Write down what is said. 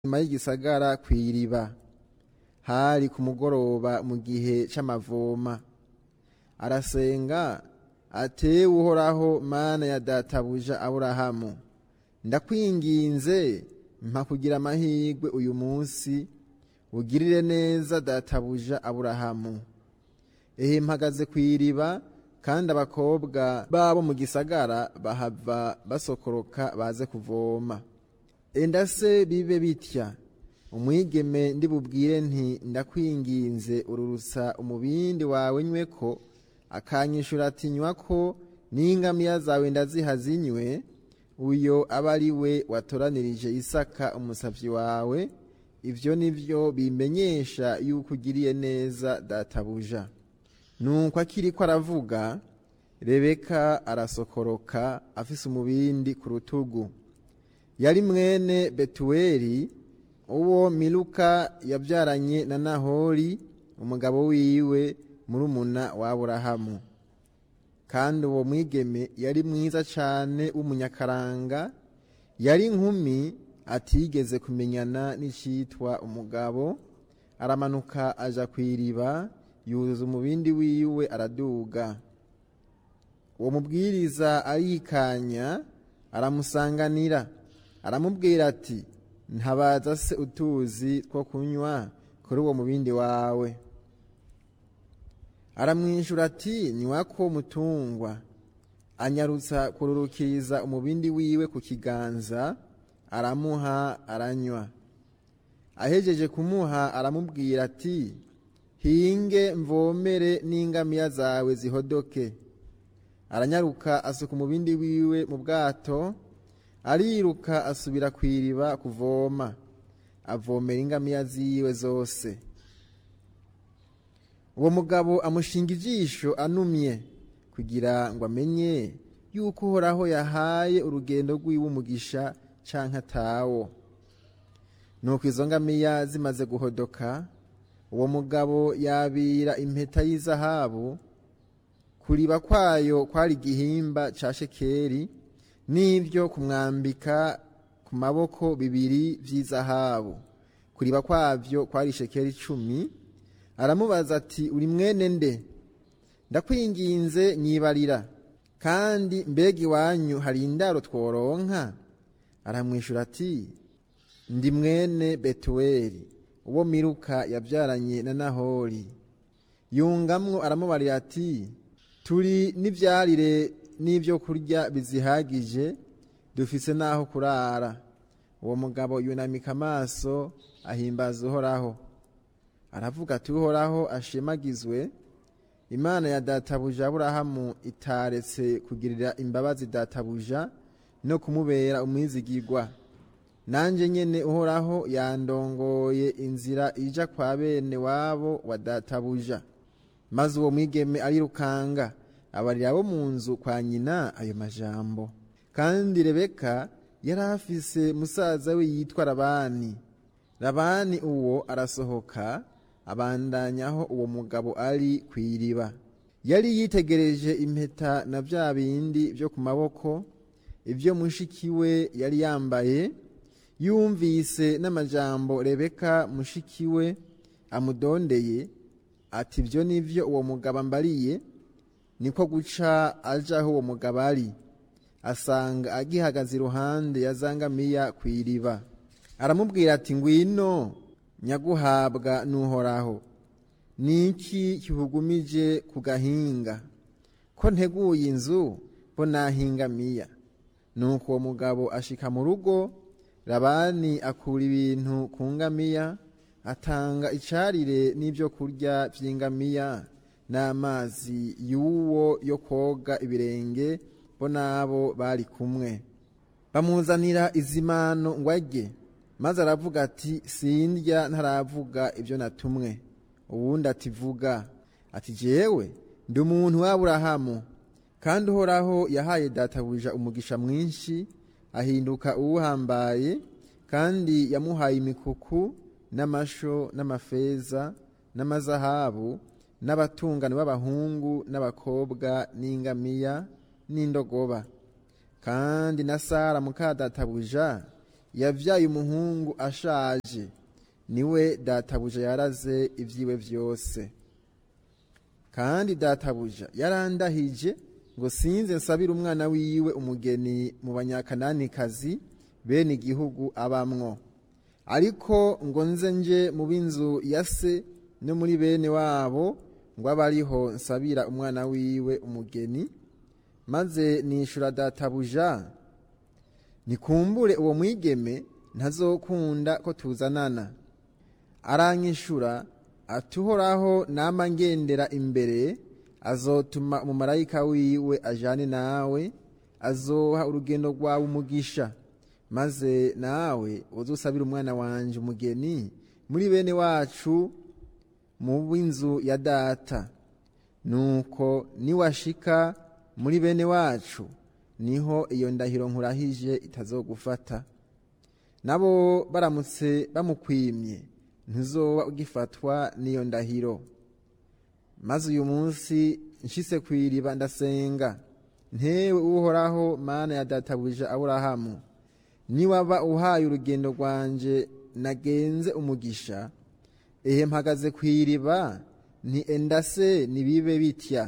nyuma y'igisagara kw'iriba hari ku mugoroba mu gihe c'amavoma arasenga atewe uhoraho mana ya databuja aburahamu ndakwinginze mpa kugira amahirwe uyu munsi ugirire neza databuja aburahamu ehe mpagaze kw'iriba kandi abakobwa babo mu gisagara bahava basokoroka baze kuvoma enda se bibe bitya umwigeme ndibubwire nti ndakwinginze ururutsa umubindi wawe nyweko akanyishura ati nywako n'ingamiya zawe ndaziha zinywe uyo aba ari we watoranirije isaka umusavyi wawe ivyo ni vyo bimenyesha yuko ugiriye neza databuja nuko akiriko aravuga rebeka arasokoroka afise umubindi ku rutugu yari mwene betuweli uwo miluka yabyaranye na nahori umugabo wiwe murumuna wa aburahamu kandi uwo mwigeme yari mwiza cane w'umunyakaranga yari inkumi atigeze kumenyana n'icitwa umugabo aramanuka aja kw'iriba yuzuza umubindi wiwe araduga uwo mubwiriza arikanya aramusanganira aramubwira ati ntabaza se utuzi two kunywa kuri uwo mubindi wawe aramwishyura ati nywako mutungwa anyarutsa kururukiriza umubindi wiwe ku kiganza aramuha aranywa ahejeje kumuha aramubwira ati hinge mvomere n'ingamiya zawe zihodoke aranyaruka asuka umubindi wiwe mu bwato ariruka asubira ku iriba kuvoma avomera ingamiya ziwe zose uwo mugabo amushinga ijisho anumye kugira ngo amenye yuko uhoraho yahaye urugendo rw'iwe umugisha canke atawo nuko izo ngamiya zimaze guhodoka uwo mugabo yabira impeta y'izahabu kuriba kwayo kwari igihimba ca shekeri n'ibyo kumwambika ku maboko bibiri vy'izahabu kuriba kwavyo kwari shekeri icumi aramubaza ati uri mwene nde ndakwinginze nyibarira kandi mbega iwanyu hari indaro tworonka aramwishura ati ndi mwene betuweli uwo miruka yabyaranye na nahori yungamwo aramubarira ati turi n'ivyarire n'ibyo kurya bizihagije dufise n'aho kurara uwo mugabo yunamika amaso ahimbaza uhoraho aravuga ati uhoraho ashemagizwe imana ya databuja aburahamu itaretse kugirira imbabazi databuja no kumubera umwizigirwa nanjye nyene uhoraho yandongoye inzira ija kwa bene wabo wa databuja maze uwo mwigeme arirukanga abarira abo mu nzu kwa nyina ayo majambo kandi rebeka yari afise musaza we yitwa labani labani uwo arasohoka abandanyaho uwo mugabo ari ku iriba yari yitegereje impeta na bya bindi byo ku maboko ibyo mushiki we yari yambaye yumvise n'amajambo rebeka mushiki we amudondeye ati ibyo nivyo uwo mugabo ambariye niko guca aja aho uwo mugabo ari asanga agihagaze iruhande ya zangamiya ku iriba aramubwira ati ngwino nyaguhabwa n'uhoraho niki kihugumije ku gahinga ko nteguye inzu bo nahingamiya nuko uwo mugabo ashika mu rugo labani akura ibintu ku ngamiya atanga icarire n'ibyo kurya vy'ingamiya n'amazi y'uwo yo koga ibirenge bo nabo bari kumwe bamuzanira izimano ngo arye maze aravuga ati sindya ntaravuga ibyo natumwe uwundi ati vuga ati jewe ndi umuntu w'aburahamu kandi uhoraho yahaye databuja umugisha mwinshi ahinduka uwuhambaye kandi yamuhaye imikuku n'amasho n'amafeza n'amazahabu n'abatungane b'abahungu n'abakobwa n'ingamiya n'indogoba kandi na sara muka databuja yabyaye umuhungu ashaje niwe databuja yaraze ibyiwe byose kandi databuja yarandahije ngo sinze nsabire umwana wiwe umugeni mu banyakananikazi bene igihugu abamwo ariko ngo nze nje mu b'inzu ya se no muri bene wabo ngo abe ariho nsabira umwana wiwe umugeni maze nishura databuja nikumbure uwo mwigeme ntazokunda ko tuzanana aranyishura atuhoraho nama ngendera imbere azotuma umumarayika wiwe ajane nawe azoha urugendo rwawe umugisha maze nawe uzusabira umwana wanje umugeni muri bene wacu mu b'inzu ya data nuko niwashika muri bene wacu niho iyo ndahiro nkurahije itazogufata nabo baramutse bamukwimye ntuzoba ugifatwa n'iyo ndahiro maze uyu munsi nshise ku iriba ndasenga ntewe uhoraho mana ya databuja aburahamu niwaba uhaye urugendo rwanje nagenze umugisha ehe mpagaze ku iriba nti endase nibibe bitya